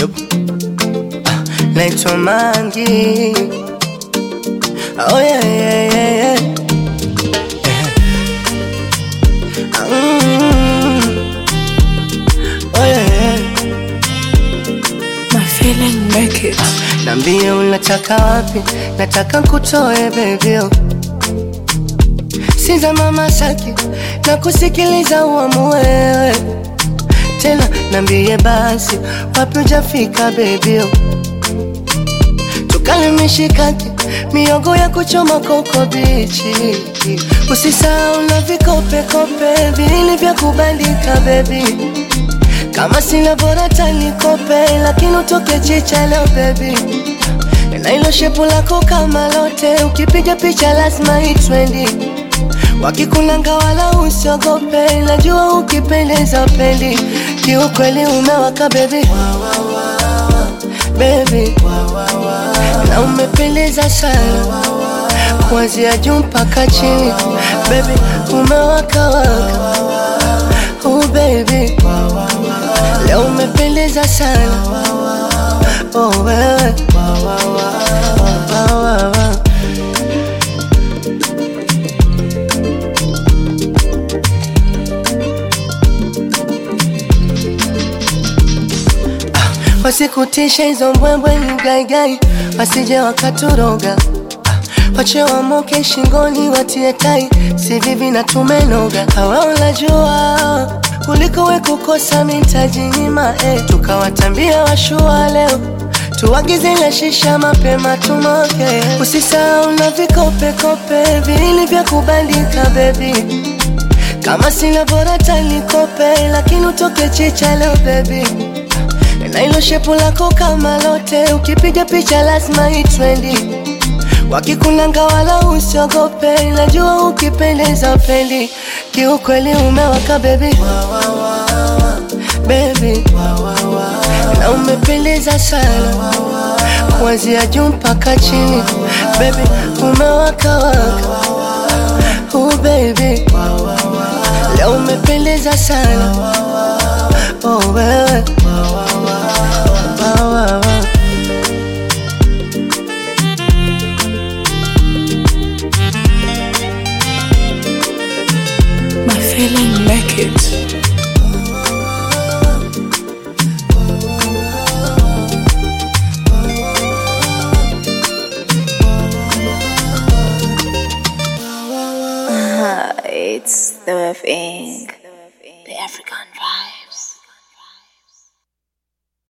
Yup. Ah, naitwa Mangi. Oh yeah, yeah, yeah, yeah. Ah, mm. Oh yeah, yeah. My feeling make it. Nambie unataka wapi, nataka nkutoe bebio, siza mama saki na kusikiliza uamue wewe tena. Nambie basi wapi ujafika bebio, tukale mishikaki miogo ya kuchoma koko bichi, usisahau na vikopekope vili vya kubandika bebi kama sina bora tanikope, lakini utoke chicha leo baby, na ilo shepu lako kama lote, ukipiga picha lazima itrendi. Wakikunanga wala usiogope, najua ukipendeza pendi, kiukweli umewaka baby, baby, na umependeza sana kuanzia juu mpaka chini, baby, umewaka waka, oh baby Leo umependeza sana oh, wewe Wa, wa, wa. Ah, Wasikutishe hizo mbwembwe ni gaigai, wasije wakaturoga Ah, wache wamoke shingoni watie tai, si vivi na tumenoga. Hawa unajua kuliko we kukosa mitajinyima eh. Tukawatambia washua leo tuagize na shisha mapema tumoke, usisahau na vikopekope vili vya kubandika bebi, kama sina bora tanikope, lakini utoke chicha leo bebi, na ilo shepu lako kama lote, ukipiga picha lazima itrendi Wakikunanga wala usiogope, najua ukipendeza pendi, kiukweli umewaka baby, baby, na umependeza sana kuanzia juu mpaka chini, baby, umewaka waka, oh baby, leo umependeza sana, oh wewe, wa, wa, wa. My feeling make it. It's the thing. The African vibe.